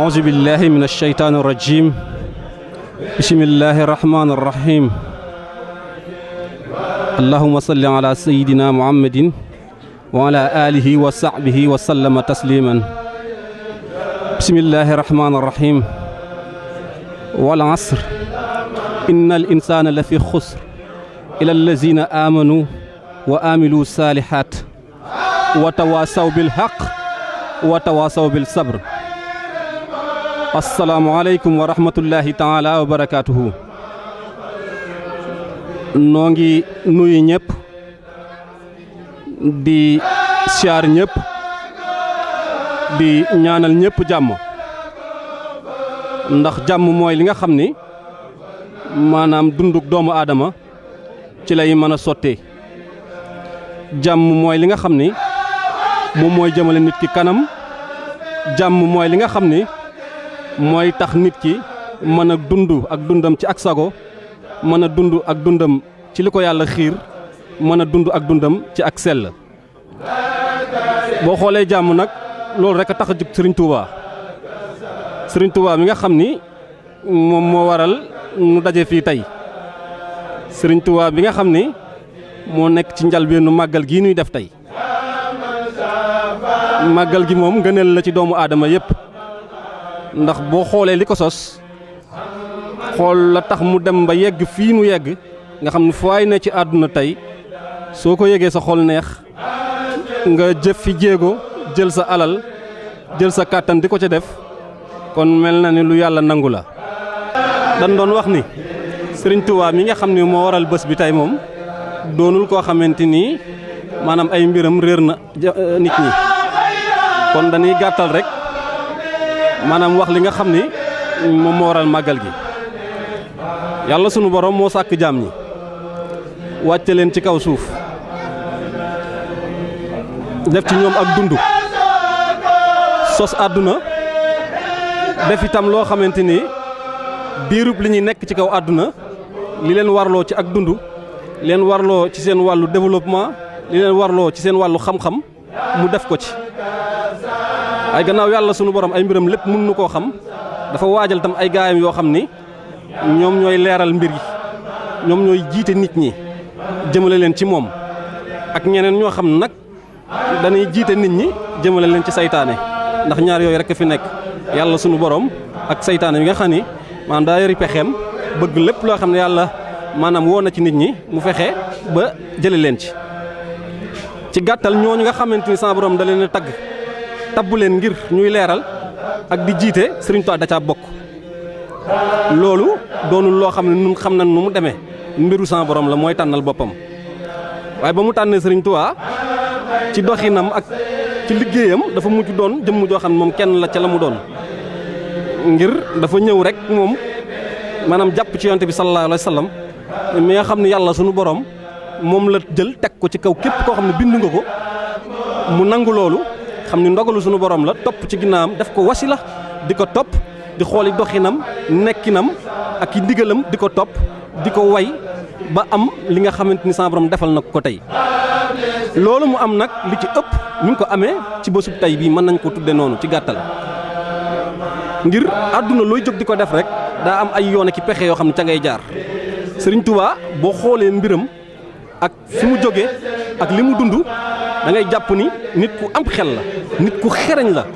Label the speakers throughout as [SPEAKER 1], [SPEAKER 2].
[SPEAKER 1] أعوذ بالله من الشيطان الرجيم بسم الله الرحمن الرحيم اللهم صل على سيدنا محمد وعلى آله وصحبه وسلم تسليما بسم الله الرحمن الرحيم والعصر إن الإنسان لفي خسر إلى الذين آمنوا وآملوا الصالحات وتواصوا بالحق وتواصوا بالصبر asalaamaaleykum wa rahmatullahi taala wa barakaatuhu noo ngi nuyu ñëpp di siyaar ñëpp di ñaanal ñëpp jàmm ndax jàmm mooy li nga xam ni maanaam dunduk doomu aadama ci lay mën a sottee jàmm mooy li nga xam ni moom mooy jëmale nit ki kanam jàmm mooy li nga xam ni mooy tax nit ki mën a dund ak dundam ci ak sago mën a dund ak dundam ci li ko yàlla xiir mën a dund ak dundam ci ak sell boo xoolee jàmm nag loolu rek a tax a jug Sëriñ Tuuba Sëriñ Tuuba mi nga xam ni moom moo waral nu daje fii tey Sëriñ Tuuba bi nga xam ni moo nekk ci njalbeenu màggal gii nuy def tey màggal gi moom ngëneel la ci doomu aadama yépp ndax boo xoolee li ko sos xool la tax mu dem ba yegg fii nu yegg nga xam ne fooy ne ci àdduna tey soo ko yegee sa xol neex nga jëf fi jéego jël sa alal jël sa kàttan di ko ca def kon mel na ni lu yàlla nangu la. dañ doon wax ni Sëriñ Tuubaa mi nga xam ne moo waral bés bi tey moom doonul koo xamante ni maanaam ay mbiram réer na nit ñi kon dañuy gàttal rek. maanaam wax li nga xam ni moom moo waral màggal gi yàlla sunu borom moo sàkk jaam ñi wàcce leen ci kaw suuf def ci ñoom ak dund sos àdduna def itam loo xamante ni diirub li ñuy nekk ci kaw àdduna li leen warloo ci ak dund leen warloo ci seen wàllu développement li leen warloo ci seen wàllu xam-xam mu def ko ci ay gannaaw yàlla sunu borom ay mbiram lépp mën nu koo xam dafa waajal tam ay gaayam yoo xam ni ñoom ñooy leeral mbir yi ñoom ñooy jiite nit ñi jëmale leen ci moom ak ñeneen ñoo xam nag dañuy jiite nit ñi jëmale leen ci saytaane ndax ñaar yooyu rek fi nekk yàlla sunu borom ak saytaane yi nga xam ni maanaam daa yori pexeem bëgg lépp loo xam ne yàlla maanaam woo na ci nit ñi mu fexe ba jële leen ci ci gàttal ñooñu nga xamante ni sa borom da leen a tagg tabbu leen ngir ñuy leeral ak di jiite Sëriñ Tuubaa da caa bokk loolu doonul loo xam ne nun xam nañ nu mu demee mbiru sama borom la mooy tànnal boppam waaye ba mu tànnee Sëriñ Tuubaa ci doxinam ak ci liggéeyam dafa mujj doon jëmm joo xam ne moom kenn la ca la mu doon ngir dafa ñëw rek moom maanaam jàpp ci yonte bi sallallahu alayhi wa sallam mi nga xam ne yàlla sunu borom moom la jël teg ko ci kaw képp koo xam ne bind nga ko mu nangu loolu xam ni ndogalu sunu borom la topp ci ginnaawam def ko wasila di ko topp di xooli doxinam nekkinam ak i ndigalam di ko topp di ko way ba am li nga xamante ni sama borom defal na ko tey. loolu mu am nag li ci ëpp ñu ngi ko amee ci bésub tey bii mën nañ ko tudde noonu ci gàttal ngir àdduna looy jóg di ko def rek daa am ay yoon ki pexe yoo xam ne ca ngay jaar Sëriñ Tuubaa boo xoolee mbiram ak fi mu jóge ak li mu dund. da ngay jàpp ni nit ku am xel la nit ku xereñ la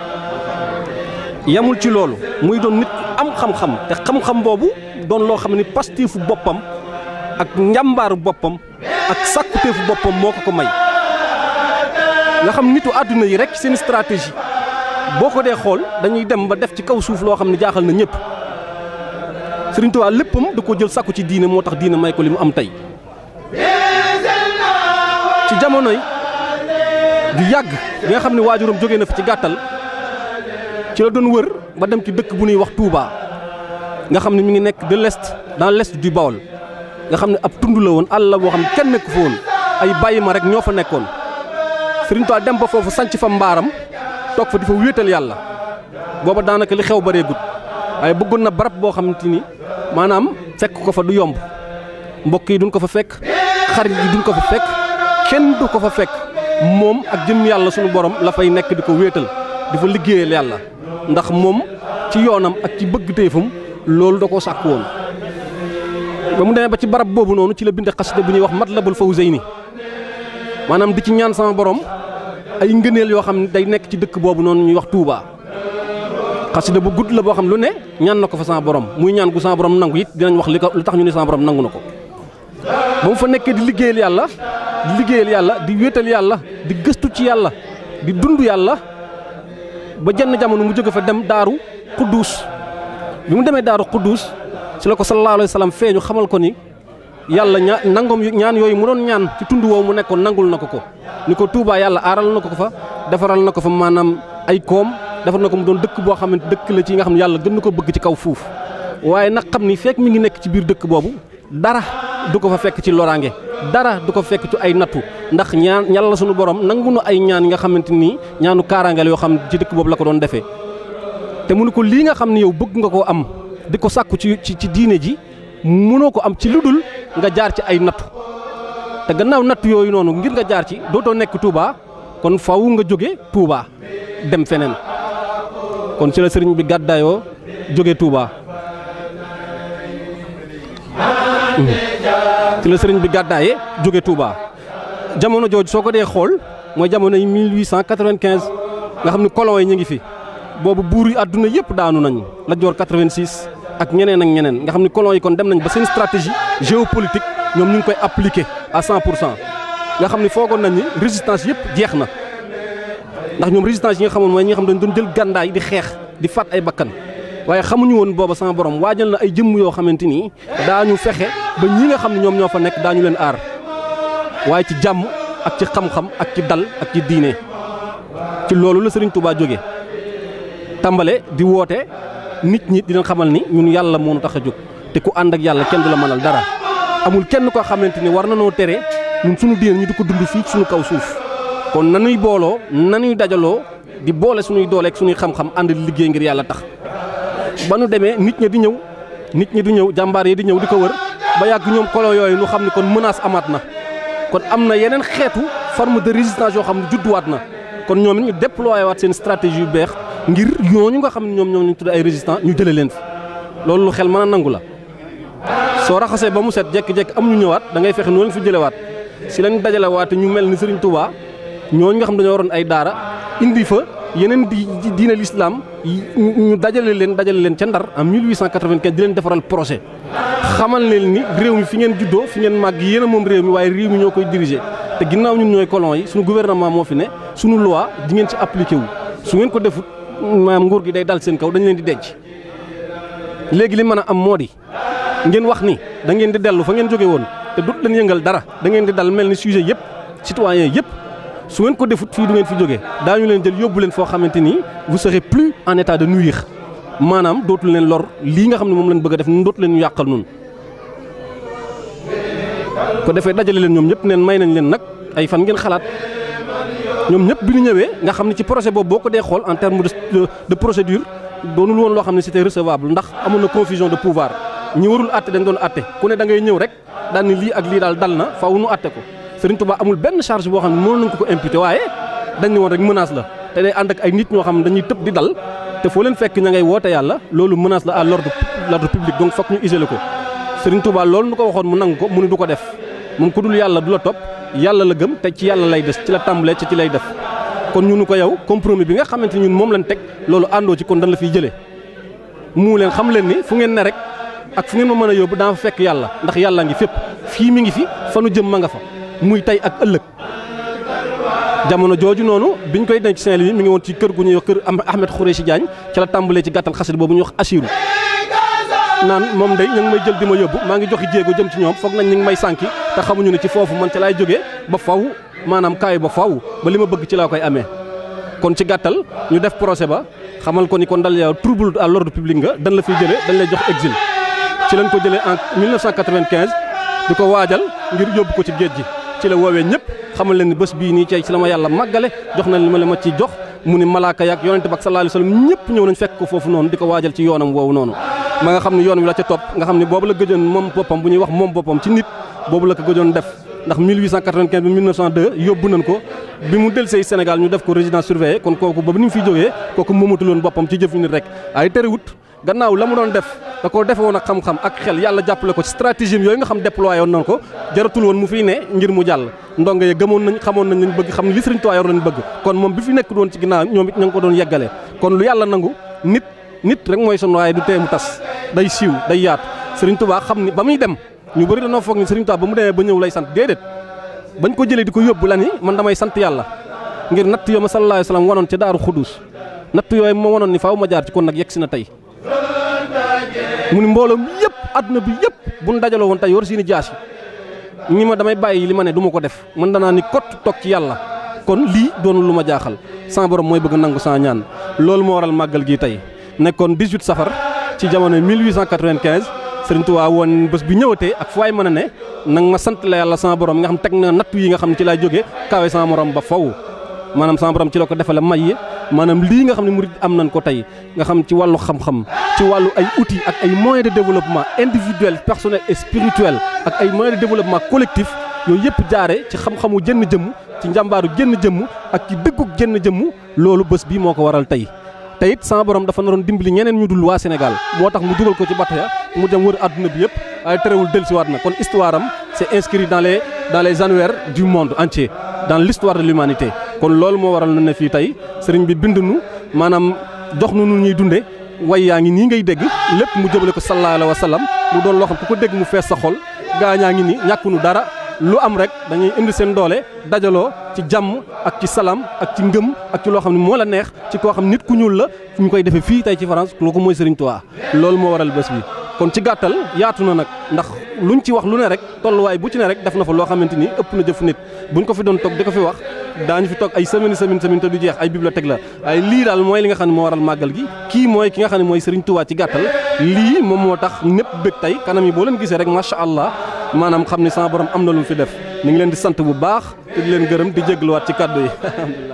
[SPEAKER 1] yamul ci loolu muy doon nit ku am xam-xam te xam-xam boobu doon loo xam ne pastifu boppam ak njàmbaaru boppam ak sàkkuteefu boppam moo ko ko may nga xam nitu àdduna yi rek seen stratégie boo ko dee xool dañuy dem ba def ci kaw suuf loo xam ne jaaxal na ñëpp Sëriñ Tuubaa léppam da ko jël sàkku ci diine moo tax diine may ko li mu am tey ci jamonoy du yàgg bi nga xam ne waajuram jógee na fi ci gàttal ci la doon wër ba dem ci dëkk bu ñuy wax Touba nga xam ne mi ngi nekk de l'est dans l'est du Baol nga xam ne ab tund la woon àll la boo xam ne kenn nekk fa woon ay bàyyi ma rek ñoo fa nekkoon Sëriñ Tuubaa dem ba foofu sanc fa mbaaram toog fa di fa wéetal yàlla booba daanaka li xew bëree gut waaye bëggoon na barab boo xamante ni maanaam fekk ko fa du yomb mbokk yi duñ ko fa fekk xarit yi duñ ko fa fekk kenn du ko fa fekk moom ak jëm yàlla sunu borom la fay nekk di ko wéetal di fa liggéeyal yàlla ndax moom ci yoonam ak ci bëgg téefam loolu da koo sàkk woon ba mu demee ba ci barab boobu noonu ci la bind xasida bu ñuy wax Matlabul Fawzayni maanaam di ci ñaan sama borom ay ngëneel yoo xam ne day nekk ci dëkk boobu noonu ñuy wax Touba xasida bu gudd la boo xam lu ne ñaan na ko fa sama borom muy ñaan gu sama borom nangu it dinañ wax li ko lu tax ñu ne sama borom nangu na ko ba mu fa nekkee di liggéeyal yàlla di liggéeyal yàlla di wéetal yàlla di gëstu ci yàlla di dund yàlla ba jenn jamono mu jóge fa dem daaru Quddus bi mu demee daaru Quddus ci la ko sallallahu alayhi wa sallam feeñu xamal ko ni yàlla ñaa nangoom ñaan yooyu mu doon ñaan ci tund woowu mu nekkoon nangul na ko ko ni ko Touba yàlla aaral na ko fa defaral na ko fa maanaam ay koom defar na ko mu doon dëkk boo xamante dëkk la ci nga xam ne yàlla gën na ko bëgg ci kaw fuuf waaye nag xam ni fekk mi ngi nekk ci biir dëkk boobu dara du ko fa fekk ci loraange dara du ko fekk ci ay nattu ndax ñaan yàlla sunu borom nangu na ay ñaan yi nga xamante ni ñaanu kaaraangeel yoo xam ci dëkk boobu la ko doon defee te mu ne ko lii nga xam ne yow bëgg nga koo am di ko sàkku ci ci ci diine ji mënoo ko am ci lu dul nga jaar ci ay nattu te gannaaw nattu yooyu noonu ngir nga jaar ci dootoo nekk Touba kon faw nga jóge Touba dem feneen kon ci la sëriñ bi gàddaayoo jóge Touba ci la sëriñ bi gàddaaye jóge Touba jamono jooju soo ko dee xool mooy jamono yi 1895 nga xam ne colon yi ñu ngi fi boobu buur yi àdduna yëpp daanu nañu la joor 86 ak ñeneen ak ñeneen nga xam ne colon yi kon dem nañ ba seen stratégie géopolitique ñoom ñu ngi koy appliquer à 100 pour cent nga xam ne foogoon nañ ni résistance yëpp jeex na ndax ñoom résistance yi nga xamoon mooy ñi nga xam dañ doon jël gàndaay di xeex di faat ay bakkan waaye xamuñu woon booba sama borom waajal na ay jëmm yoo xamante ni daañu fexe ba ñi nga xam ne ñoom ñoo fa nekk daañu leen aar waaye ci jàmm ak ci xam-xam ak ci dal ak ci diine ci loolu la Sëriñ Touba jóge tàmbale di woote nit ñi di leen xamal ni ñun yàlla moo nu tax a jóg te ku ànd ak yàlla kenn du la mënal dara amul kenn koo xamante ni war na noo tere ñun sunu diine ñu di ko dund fii suñu kaw suuf kon nanuy booloo nanuy dajaloo di boole suñuy doole ak suñuy xam-xam ànd di liggéey ngir yàlla tax ba nu demee nit ñi di ñëw nit ñi di ñëw jàmbaar yi di ñëw di ko wër ba yàgg ñoom colon yooyu nu xam ne kon menace amaat na kon am na yeneen xeetu forme de résistance yoo xam ne judduwaat na kon ñoom it ñu déployé waat seen stratégie yu beex ngir ñooñu nga xam ne ñoom ñoom ñu tudd ay résistants ñu jëlee leen fi loolu lu xel mën a nangu la soo raxasee ba mu set jékki-jékki am ñu ñëwaat da ngay fexe noo leen fi jëlewaat si lañ dajalewaate ñu mel ni Serigne Touba ñooñu nga xam dañoo waroon ay daara indi fa yeneen di diine l'islam ñu dajale leen dajale leen ca Ndar en 1895 di leen defaral projet xamal leen ni réew mi fi ngeen juddoo fi ngeen màgg yéen a moom réew mi waaye réew mi ñoo koy diriger te ginnaaw ñun ñooy colon yi suñu gouvernement moo fi ne suñu loi di ngeen ci appliqué wu su ngeen ko defut maanaam nguur gi day dal seen kaw dañu leen di denc léegi li mën a am moo di ngeen wax ni da ngeen di dellu fa ngeen jóge woon te dut leen yëngal dara da ngeen di dal mel ni sujet yëpp citoyen yëpp su ngeen ko defut fii du ngeen fi jóge daañu leen jël yóbbu leen foo xamante ni vous serez plus en état de nuire maanaam dootul leen lor lii nga xam ne moom leen bëgg a def nun dootu leen ñu yàqal nun ko defee dajale leen ñoom ñëpp neen may nañ leen nag ay fan ngeen xalaat ñoom ñëpp bi ñu ñëwee nga xam ne ci projet boobu boo ko dee xool en terme de de procédure doonul woon loo xam ne c'était recevable ndax amoon na confusion de pouvoir ñi warul àtte dañ doon àtte ku ne da ngay ñëw rek daal ni lii ak lii daal dal na faaw nu àtte ko Serigne Touba amul benn charge boo xam ne mënoon nañ ko ko imputer waaye dañ ne woon rek menace la te day ànd ak ay nit ñoo xam ne dañuy tëb di dal te foo leen fekk ña ngay woote yàlla loolu menace la à l'ordre l'ordre public donc fokk ñu isoler ko Serigne Touba loolu nu ko waxoon mu nangu ko mu ni du ko def moom ku dul yàlla du la topp yàlla la gëm te ci yàlla lay des ci la tàmbalee ci ci lay def kon ñunu ko yow compromis bi nga xamante ni ñun moom lañ teg loolu àndoo ci kon dañ la fiy jëlee mu leen xam leen ni fu ngeen ne rek ak fu ngeen ma mën a yóbbu daa fa fekk yàlla ndax yàlla ngi fépp fii mi ngi fi fanu jëm ma nga fa muy tey ak ëllëg jamono jooju noonu biñ koy denc Saint-Louis mi ngi woon ci kër gu ñuy wax kër Ahmed Khoureyssi Diagne ci la tàmbalee ci gàttal xasit boobu ñuy wax Assirou naan moom day ñu ngi may jël di ma yóbbu maa ngi joxi jéego jëm ci ñoom foog nañ ñu ngi may sànki te xamuñu ne ci foofu man ci laay jógee ba faw maanaam kaay ba faw ba li ma bëgg ci laa koy amee kon ci gàttal ñu def procès ba xamal ko ni kon dal yow trouble à l'ordre public nga dañ la fiy jëlee dañ lay jox exil ci lañ ko jëlee en 1995 di ko waajal ngir yóbbu ko ci géej gi ci la woowee ñëpp xamal leen ni bés bii nii ci la ma yàlla màggale jox nañ li ma la ma ci jox mu ni malaaka yaak yonente bi ak sallallahu alayhi wasallam ñëpp ñëw nañ fekk ko foofu noonu di ko waajal ci yoonam woowu noonu ma nga xam ne yoon wi la ca topp nga xam ne boobu la gëjoon moom boppam bu ñuy wax moom boppam ci nit boobu la ko gëjoon def ndax 1895 bi 1902 yóbbu nañ ko bi mu delsee Sénégal ñu def ko résidence surveillée kon kooku ba ni mu fi jógee kooku moomatul woon boppam ci jëf nit rek ay terewut gannaaw la mu doon def da ko defe woon ak xam-xam ak xel yàlla jàppale ko ci stratégie yooyu nga xam déployé woon nañ ko jaratul woon mu fiy ne ngir mu jàll ndongo ye gëmoon nañ xamoon nañ lañ bëgg xam ne li Sëriñ Tuubaa yor lañ bëgg kon moom bi fi nekk doon ci ginnaaw ñoom it ña ngi ko doon yeggale kon lu yàlla nangu nit nit rek mooy son waaye du tee mu tas day siiw day yaatu Sëriñ Tuubaa xam ni ba muy dem ñu bëri dañoo foog ni Sëriñ Tuubaa ba mu demee ba ñëw lay sant déedéet bañ ko jëlee di ko yóbbu la ni man damay sant yàlla ngir natt yoo ma sallallahu alayhi wa sallam wanoon ca daaru xudus natt yooyu ma wanoon ni faaw ma jaar ci kon nag yegg si na tey mu ni mbooloom yëpp àdduna bi yëpp bu ñu dajaloo woon tey war seeni jaas yi ñi ma damay bàyyi li ma ne du ma ko def man danaa ni kott toog ci yàlla kon lii doonul lu ma jaaxal sama borom mooy bëgg nangu sa ñaan loolu moo waral màggal gi tey nekkoon 18 safar ci jamono 1895 Sëriñ Tuubaa woon bés bi ñëwatee ak fu waay mën a ne nag ma sant la yàlla sama borom nga xam teg na nattu yi nga xam ne ci laay jógee kawe sama morom ba faw maanaam sama borom ci la ko defale may yi maanaam lii nga xam ne murid am nañ ko tey nga xam ci wàllu xam-xam ci wàllu ay outils ak ay moyens de développement individuel personnel et spirituel ak ay moyens de développement collectif yooyu yëpp jaare ci xam-xamu jënn jëmm ci njàmbaaru jënn jëmm ak ci dëggug jënn jëmm loolu bés bi moo ko waral tey te it sama borom dafa naroon dimbali ñeneen ñu dul waa Sénégal moo tax mu dugal ko ci bato ya mu dem wër àdduna bi yëpp waaye terewul dellusiwaat na kon histoire am c'est inscrit dans les dans les annuaires du monde entier dans l'histoire de l'humanité kon loolu moo waral na ne fii tey sëriñ bi bind nu maanaam jox nu nu ñuy dunde way yaa ngi nii ngay dégg lépp mu jëbale ko sallallahu alayhi wa sallam mu doon loo xam ku ko dégg mu fees sa xol gaañaa ngi ni ñàkkunu dara lu am rek dañuy indi seen doole dajaloo ci jàmm ak ci salaam ak ci ngëm ak ci loo xam ne moo la neex ci koo xam nit ku ñuul la ñu koy defee fii tey ci France loo ko mooy Serigne Touba loolu moo waral bés bi. kon ci gàttal yaatu na nag ndax luñ ci wax lu ne rek tolluwaay bu ci ne rek def na fa loo xamante ni ëpp na jëf nit buñ ko fi doon toog di ko fi wax daañu fi toog ay semaine semaine semaine te du jeex ay bibliothèque la ay lii daal mooy li nga xam ne moo waral màggal gi kii mooy ki nga xam ne mooy Serigne Touba ci gàttal lii moom moo tax ñëpp bëgg tey kanam yi boo leen gisee rek macha allah maanaam xam ne sama borom am na lu mu fi def ñu ngi leen di sant bu baax te di leen gërëm di jégluwaat ci kàddu yi alhamdulilah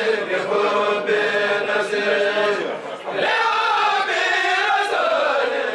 [SPEAKER 2] Yeah.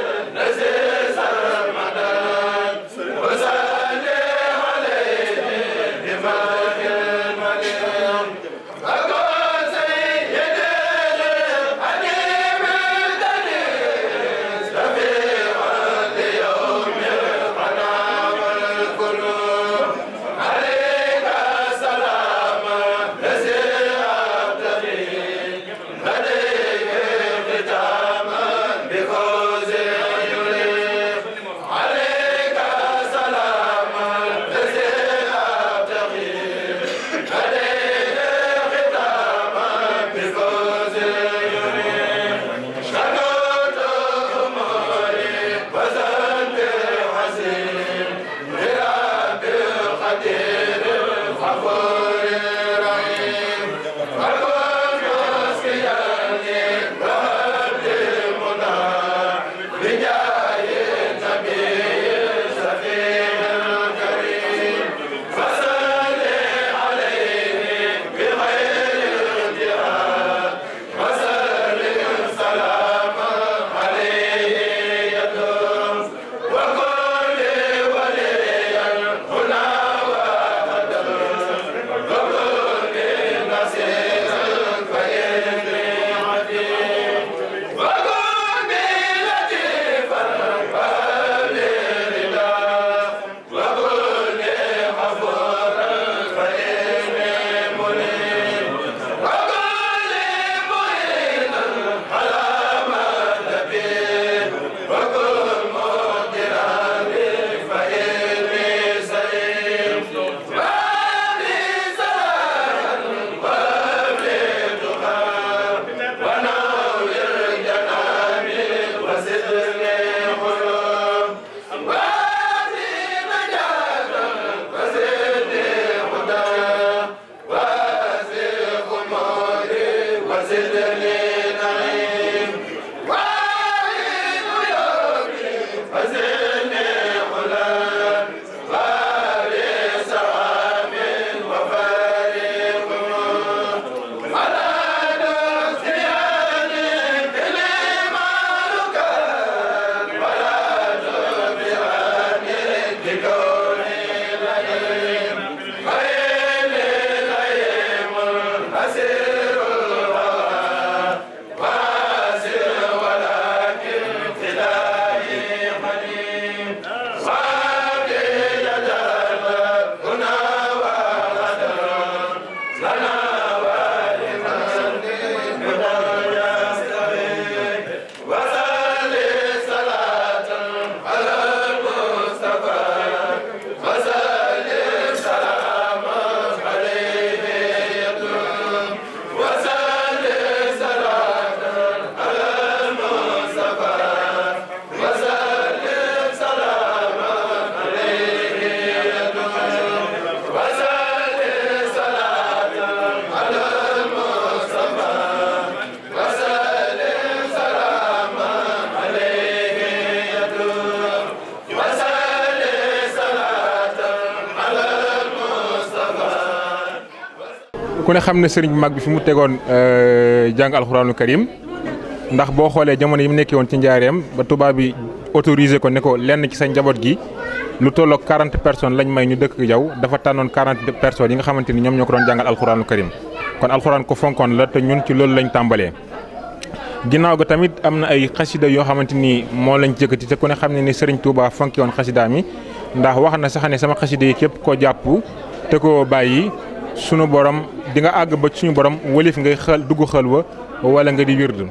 [SPEAKER 2] ku ne xam ne sëriñ bu mag bi fi mu tegoon jàng alxuraanu karim ndax boo xoolee jamono yi mu nekkee woon ci njaareem ba tubaab bi autorisé ko ne ko lenn ci sa njaboot gi lu tolloog 40 personnes lañ may ñu dëkk jaw dafa tànnoon 40 personnes yi nga xamante ni ñoom ñoo ko doon jàngal alxuraanu karim kon alxuraan ko fonkoon la te ñun ci loolu lañ tàmbalee. ginnaaw ga tamit am na ay xasida yoo xamante ni moo lañ jëkkati te ku ne xam ne ni Serigne Touba fonki woon xasida mi ndax wax na sax ne sama xasida yi képp koo jàpp te koo bàyyi sunu borom di nga àgg ba suñu borom walif ngay xel dugg xel wa wala nga di wirdu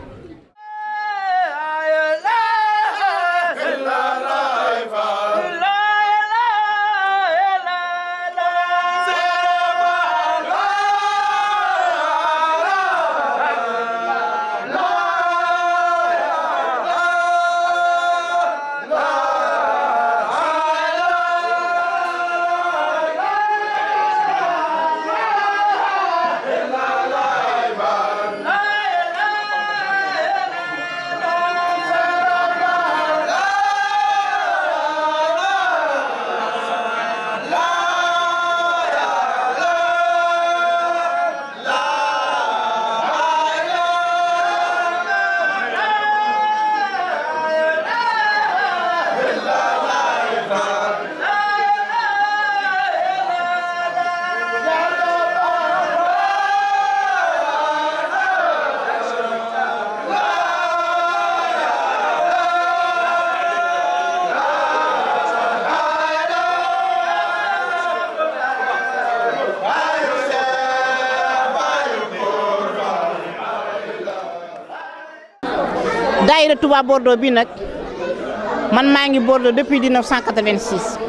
[SPEAKER 3] daayira Touba Bordeaux bi nag man maa ngi Bordeaux depuis 1986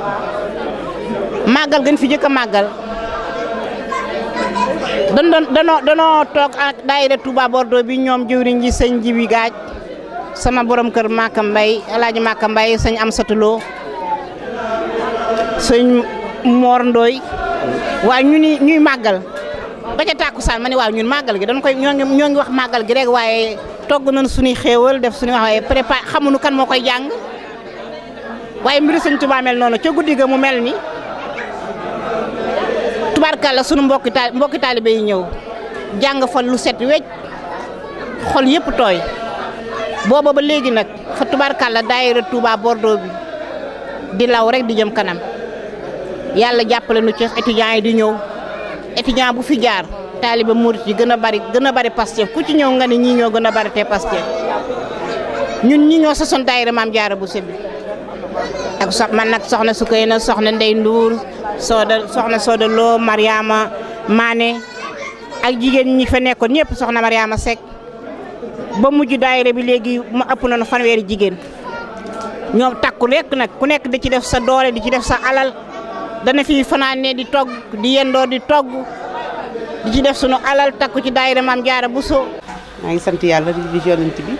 [SPEAKER 3] màggal gën fi jëkk a màggal dan doon danoo danoo toog ak daayira Touba Bordeaux bi ñoom jëwriñ ji sëñ Jibi Gaaj sama borom kër Maka Mbay alaaji Maka Mbay sëñ Amsatuloo sëñ Mor Ndooy waaye ñu ni ñuy màggal ba ca tàkkusaan ma ne waaw ñun màggal gi dañ koy ñoo ngi ñoo ngi wax màggal gi rek waaye togg nañ suñuy xéewal def suñuy wax waaye préparé xamuñu kan moo koy jàng waaye mbiri sëñ Tuubaa mel noonu ca guddi ga mu mel ni tubaarkàlla sunu mbokki taal mbokki taalibe yi ñëw jàng fa lu set wecc xol yëpp tooy booba ba léegi nag fa tubaarkàlla daayira Touba Bordeaux bi di law rek di jëm kanam yàlla jàppale nu ci étudiants yi di ñëw étudiant bu fi jaar taaliba murit yi gën a bari gën a bari Pastef ku ci ñëw nga ne ñii ñoo gën a bari te Pastef ñun ñi ñoo sosoon daayira maam jaara bu sebi ak sox man nag soxna Sukayna soxna Ndey Nduur sooda soxna Sooda Lo Mariama Mané ak jigéen ñi fa nekkoon ñëpp soxna Mariama Seck ba mujj daayira bi léegi mu ëpp nañu fanweeri jigéen ñoom takku rekk nag ku nekk di ci def sa doole di ci def sa alal dana fi fanaane di togg di yendoo di togg di ci def sunu alal takku ci daayira maam jaara Buso
[SPEAKER 4] maa ngi sant yàlla di di yonent bi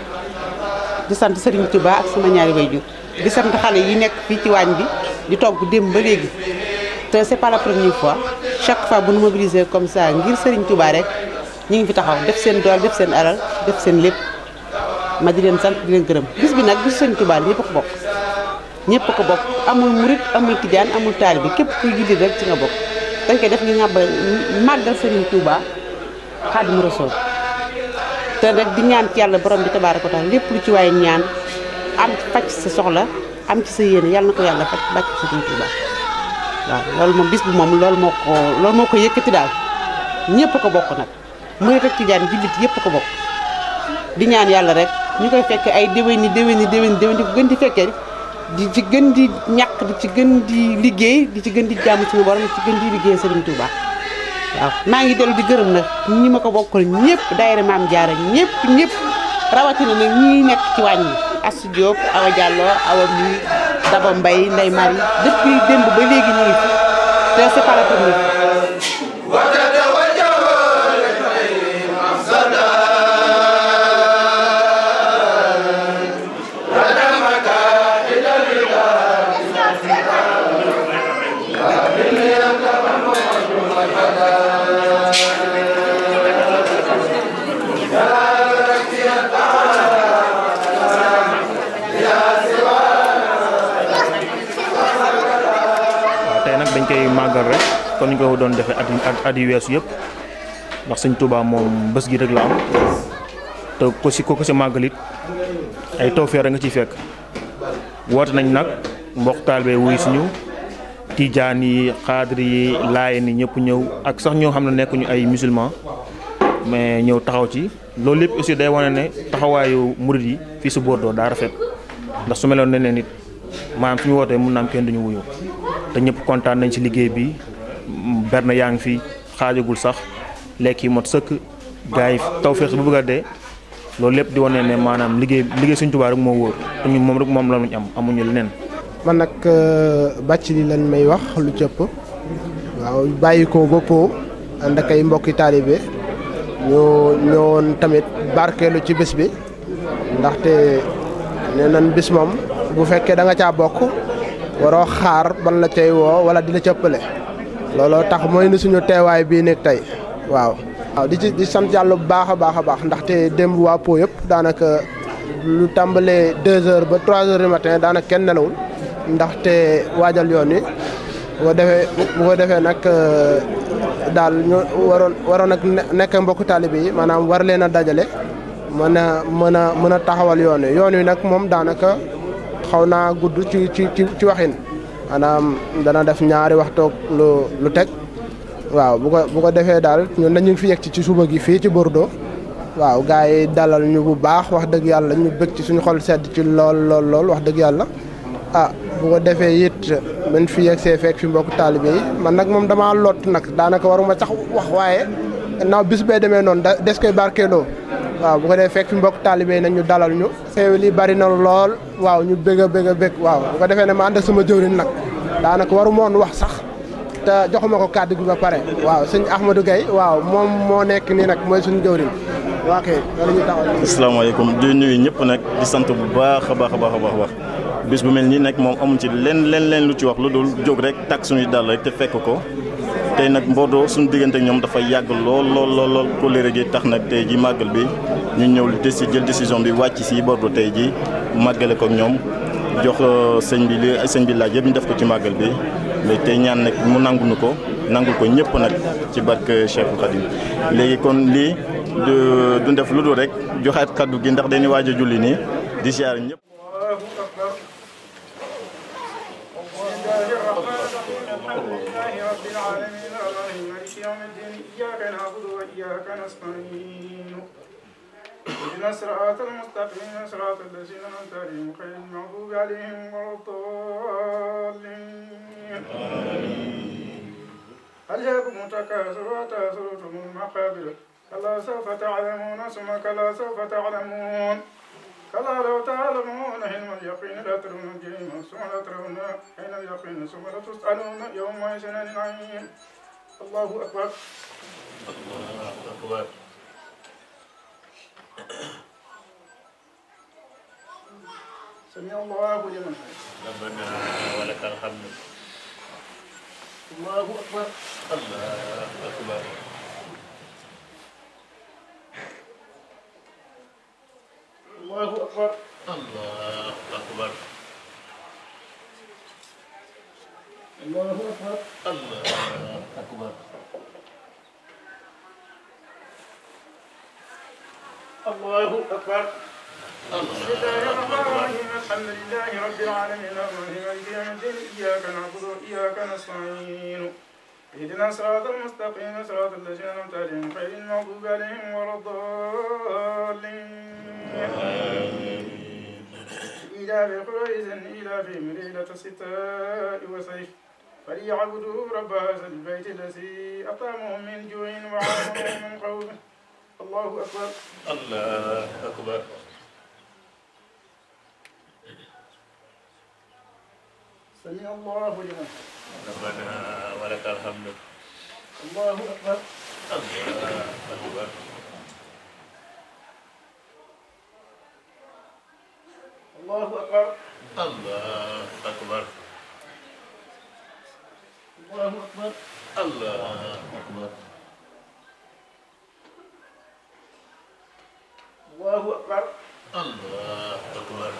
[SPEAKER 4] di sant Serigne Touba ak sama ñaari waajur di sant xale yi nekk fii ci waañ bi di togg démb ba léegi te c'est pas la première fois chaque fois bu nu mobiliser comme ça ngir Serigne Touba rek ñu ngi fi taxaw def seen dool def seen alal def seen lépp ma di leen sant di leen gërëm bis bi nag bis Serigne Touba ñëpp ko bokk ñëpp ko bokk amul murit amul tijaan amul taalibe képp kuy jullit rek ci nga bokk dañ koy def ngi nga ba màggal Serigne Touba Xaadimu Rasuul te rek di ñaan ci yàlla borom bi tabaaraka wa taala lépp lu ci waaye ñaan am faj sa soxla am ci sa yéene yàlla na ko yàlla faj bàcc Serigne Touba waaw loolu moom bis bi moom loolu moo ko loolu moo ko yëkkati daal ñëpp ko bokk nag murit ak tijaan jullit yëpp ko bokk di ñaan yàlla rek ñu koy fekke ay déwéni déwéni déwéni déwéni di ko gën di fekkee di ci gën di ñàkk di ci gën di liggéey di ci gën di jàmm suñu borom di ci gën di liggéey Serigne Touba waaw maa ngi dellu di gërëm nag ñi ma ko bokkal ñëpp daayira maam jaara ñëpp ñëpp rawatina nag ñi nekk ci wàññi Asou Diop Awa Diallo Awa mi Daba Mbaye Ndeye Marie depuis démb ba léegi ñu ngi fi te c'est pas la première
[SPEAKER 5] waaw tey nag dañ koy màggal rek kon ñu ko doon defee at at at yu weesu yëpp ndax sëñ Touba moom bés gi rek la am te ko si ko ko si màggalit ay tawfeex nga ciy fekk woote nañ nag mbokk taalibe wuy suñu tijaan yi xaadir yi laayeen yi ñëpp ñëw ak sax ñoo xam ne nekkuñu ay musulman mais ñëw taxaw ci loolu lépp aussi day wane ne taxawaayu murid yi fii si Bordeaux daa rafet ndax su meloon ne ne nit maanaam suñu wootee mun na am kenn duñu wuyu te ñëpp kontaan nañ ci liggéey bi berne yaa ngi fi xaajagul sax lekk yi mot sëkk gars yi tawfeex bu bëgg a dee loolu lépp di wane ne maanaam liggéey liggéey Sëñ Tuubaa rek moo wóor te ñun moom rek moom la ñu am amuñu leneen.
[SPEAKER 6] man nag bàcc li lan may wax lu cëpp waaw bàyyi ko ba po ànd ak ay mbokki taalibe ñu ñëwoon tamit barkeelu ci bés bi ndaxte nee nañ bis moom bu fekkee da nga caa bokk waroo xaar ban la cay woo wala di la cëppale looloo tax mooy ni suñu teewaay bii nekk tey waaw. waaw di ci di sant yàlla bu baax a baax a baax ndaxte démb waa po yëpp daanaka lu tàmbalee deux heures ba trois heures du matin daanaka kenn nelawul ndaxte waajal yoon wi bu ko defee bu ko defee nag daal ñu waroon waroon ak nekk mbokku taalibe yi maanaam war leen a dajale mën a mën a mën a taxawal yoon wi yoon wi nag moom daanaka xaw naa gudd ci ci ci ci waxin maanaam dana def ñaari waxtoog lu lu teg waaw bu ko bu ko defee daal ñun dañu fi yegg ci suba gi fii ci Bordeaux waaw gars yi dalal ñu bu baax wax dëgg yàlla ñu bëgg ci suñu xol sedd ci lool lool lool wax dëgg yàlla ah bu ko defee it man fi yegg see fekk fi mbokk taalibe yi man nag moom damaa lot nag daanaka waruma sax wax waaye naaw bis bee demee noonu da des koy barkeeloo waaw bu ko defee fekk fi mbokk taalibe yi nag ñu dalal ñu xew li bari na lool waaw ñu bëgg a bëgg a bëgg waaw bu ko defee ne ma ànd ak sama jëwriñ nag daanaka waru moon wax sax te joxuma ko kàddu gi ba pare waaw sëñ Ahmadou Gaye waaw moom moo nekk nii nag mooy suñu jëwriñ waa kay loolu ñu taxaw
[SPEAKER 7] asalaamaaleykum di nuyu ñëpp nag di sant bu baax a baax a baax a baax wax bis bu mel nii nag moom amuñ ci leen leen leen lu ci wax lu dul jóg rek takk suñuy dal rek te fekk ko tey nag Bordeaux suñu diggante ak ñoom dafa yàgg lool lool lool lool kóllëre gi tax nag tey ji màggal bi ñu ñëw li des jël décision bi wàcc si Bordeaux tey ji màggale ko ak ñoom jox sëñ bi li sëñ bi laaj yëpp ñu def ko ci màggal bi mais tey ñaan nag mu nanguñu ko nangul ko ñëpp nag ci barke Cheikhul Khadim léegi kon lii du def lu dul rek joxaat kaddu gi ndax dañuy waaj a julli nii di siyaar ñëpp.
[SPEAKER 8] اهدنا الصراط المستقيم صراط الذين انعمت عليهم غير المغضوب عليهم ولا الضالين ألهاكم التكاثر وتأثرتم المقابر كلا سوف تعلمون ثم كلا سوف تعلمون كلا لو تعلمون علم اليقين لا ترون الجحيم ثم لا ترون عين اليقين ثم لا تسألون يومئذ عن النعيم الله أكبر
[SPEAKER 7] الله أكبر
[SPEAKER 8] سمع الله لمن
[SPEAKER 7] ربنا ولك الحمد
[SPEAKER 8] الله أكبر
[SPEAKER 7] الله أكبر
[SPEAKER 8] الله أكبر
[SPEAKER 7] الله أكبر
[SPEAKER 8] الله أكبر
[SPEAKER 7] الله أكبر
[SPEAKER 8] الله أكبر بسم الله الرحمن الرحيم الحمد لله رب العالمين الرحمن مالك يوم الدين إياك نعبد وإياك نستعين اهدنا الصراط المستقيم صراط الذين أنعمت عليهم غير المغضوب عليهم ولا الضالين إلى قريش إلى في ليلة الشتاء وصيف فليعبدوا رب هذا البيت الذي أطعمهم من جوع وآمنهم من خوف الله أكبر
[SPEAKER 7] الله أكبر
[SPEAKER 8] سمع الله لمن
[SPEAKER 7] ربنا ولك الحمد
[SPEAKER 8] الله أكبر
[SPEAKER 7] الله أكبر
[SPEAKER 8] الله أكبر
[SPEAKER 7] الله أكبر
[SPEAKER 8] الله أكبر
[SPEAKER 7] الله أكبر
[SPEAKER 8] الله أكبر
[SPEAKER 7] الله أكبر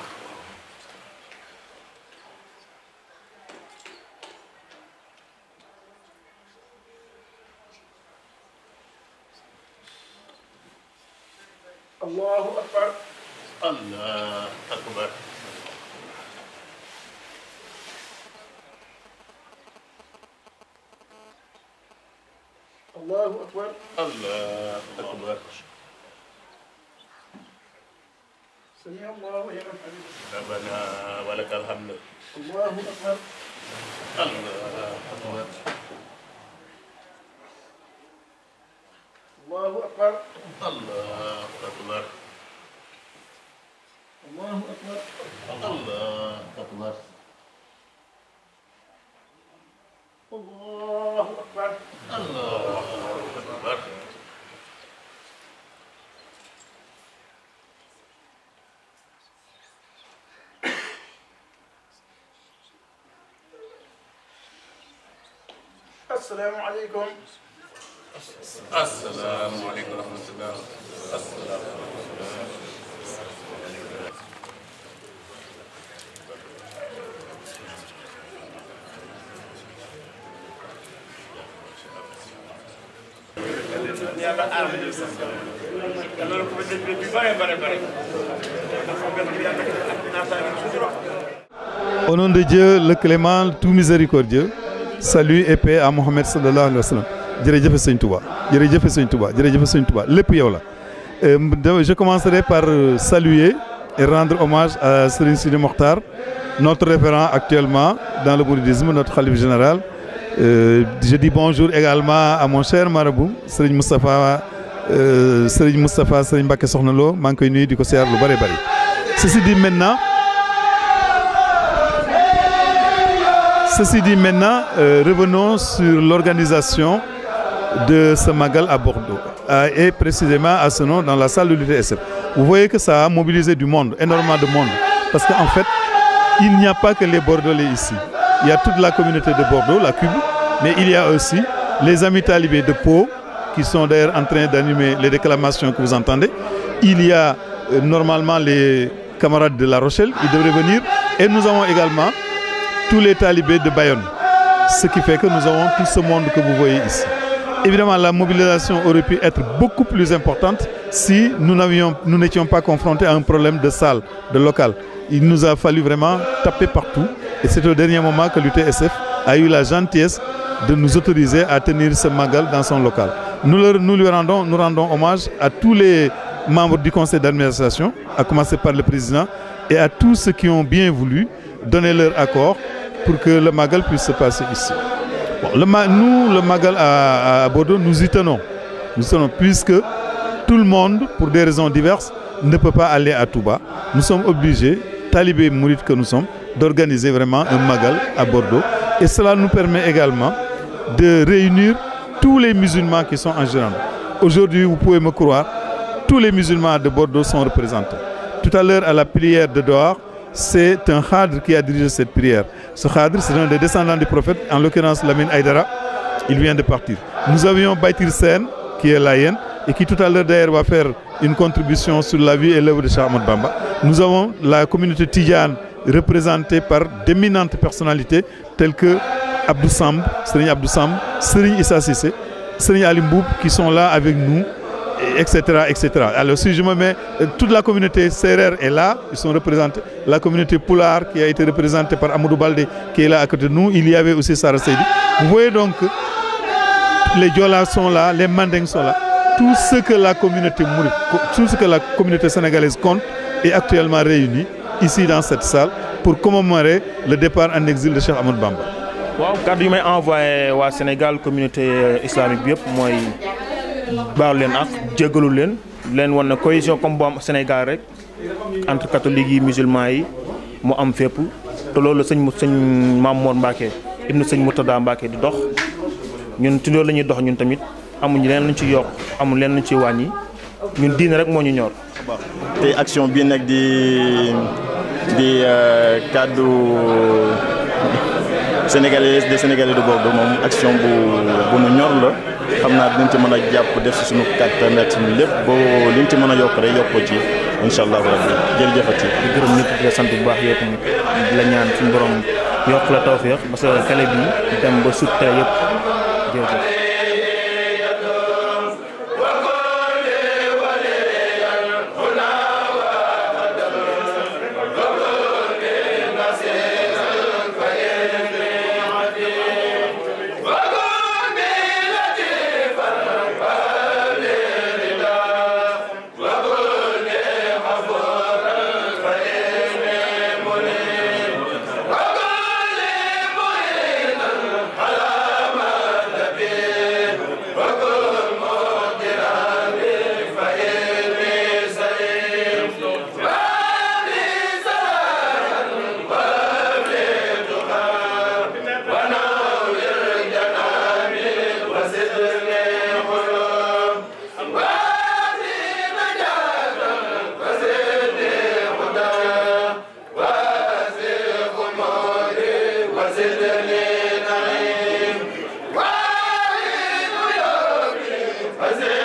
[SPEAKER 8] الله أكبر
[SPEAKER 9] الله أكبر
[SPEAKER 8] الله أكبر
[SPEAKER 9] الله أكبر
[SPEAKER 8] سمع الله لمن حمده
[SPEAKER 9] ربنا ولك الحمد
[SPEAKER 8] الله أكبر
[SPEAKER 9] الله أكبر
[SPEAKER 8] الله أكبر
[SPEAKER 9] الله أكبر
[SPEAKER 8] الله أكبر
[SPEAKER 9] الله أكبر
[SPEAKER 8] الله أكبر
[SPEAKER 9] الله أكبر
[SPEAKER 8] السلام عليكم
[SPEAKER 9] السلام عليكم ورحمة الله السلام
[SPEAKER 10] Au nom de Dieu, le clément, le tout miséricordieux, salut et paix à Mohamed sallallahu alayhi wa sallam. jërëjëf sëñ Touba jërëjëf sëñ Touba jërëjëf sëñ Touba lépp yow la. Euh, je commencerai par euh, saluer et rendre hommage à Serigne Sidi Mokhtar, notre référent actuellement dans le mouridisme, notre khalife général. Euh, je dis bonjour également à mon cher marabout Serigne Moustapha euh, Serigne Moustapha Serigne Mbacké Soxna Lo maa ngi koy nuyu di ko siyaar lu bari bari. Ceci dit maintenant Ceci dit maintenant, euh, revenons sur l'organisation de ce Magal à Bordeaux, euh, et précisément à ce nom dans la salle de l'UTSF. Vous voyez que ça a mobilisé du monde, énormément de monde, parce qu'en fait, il n'y a pas que les Bordelais ici. Il y a toute la communauté de Bordeaux, la Cube, mais il y a aussi les amis talibés de Pau, qui sont d'ailleurs en train d'animer les déclamations que vous entendez. Il y a euh, normalement les camarades de La Rochelle, ils devraient venir, et nous avons également tous les talibés de Bayonne. Ce qui fait que nous avons tout ce monde que vous voyez ici. Évidemment, la mobilisation aurait pu être beaucoup plus importante si nous n'avions, nous n'étions pas confrontés à un problème de salle, de local. Il nous a fallu vraiment taper partout. Et c'est au dernier moment que l'UTSF a eu la gentillesse de nous autoriser à tenir ce magal dans son local. Nous, leur- nous lui rendons, nous rendons hommage à tous les membres du conseil d'administration, à commencer par le président, et à tous ceux qui ont bien voulu donner leur accord pour que le Magal puisse se passer ici. Bon, le Ma- nous, le Magal à, à Bordeaux, nous y tenons. Nous y tenons puisque tout le monde, pour des raisons diverses, ne peut pas aller à Touba. Nous sommes obligés, talibés mourides que nous sommes, d'organiser vraiment un Magal à Bordeaux. Et cela nous permet également de réunir tous les musulmans qui sont en Gironde. Aujourd'hui, vous pouvez me croire, tous les musulmans de Bordeaux sont représentés. Tout à l'heure, à la prière de Doha, c'est un khadr qui a dirigé cette prière. Ce khadr, c'est un des descendants du prophète, en l'occurrence Lamine Aydara. Il vient de partir. Nous avions Baitir Sen, qui est laïenne, et qui tout à l'heure d'ailleurs va faire une contribution sur la vie et l'œuvre de Cheikh Ahmadou Bamba. Nous avons la communauté Tidjane, représentée par d'éminentes personnalités telles que Abdou Samb, Serigne Abdou Samb, Serigne Issa Sissé, Serigne Ali Mboub, qui sont là avec nous, et etc., etc. Alors si je me mets, euh, toute la communauté Serer est là, ils sont représentés. La communauté Poulard qui a été représentée par Amadou Balde qui est là à côté de nous. Il y avait aussi Sarah Seydi. Vous voyez donc que les Diolas sont là, les Mandingues sont là. Tout ce que la communauté mouride, tout ce que la communauté sénégalaise compte est actuellement réuni ici dans cette salle pour commémorer le départ en exil de Cheikh Amadou Bamba.
[SPEAKER 5] waaw kàddu yi may envoyé waa Sénégal communauté islamique bi yëpp mooy baalu leen ak jégalu leen leen wan ne cohésion comme bu am Sénégal rek entre catholiques yi musulmans yi mu am fépp te loolu la sëñ mu sëñ Mamour Mbacke ibnu sëñ Murtada Mbacke di dox ñun ci loolu la ñuy dox ñun tamit amuñu leen luñ ci yokk amul leen luñ ci wàññi ñun diine rek moo ñu ñor.
[SPEAKER 7] te action bii nag di di euh, kàddu sénégalais des sénégalais de Bordeaux moom action bu bu nu ñor la xam naa dinañ ci mën a jàpp def si suñu kàttan ak suñu lépp boo liñ ci mën a yokk rek yokk ko ci incha allahu rabbi jërëjëfati.
[SPEAKER 5] di gërëm ñëpp di la sant bu baax yow tamit di la ñaan suñu borom yokk la tawféex parce que kale bi dem ba sut télé yëpp jërëjëf.
[SPEAKER 11] Amen.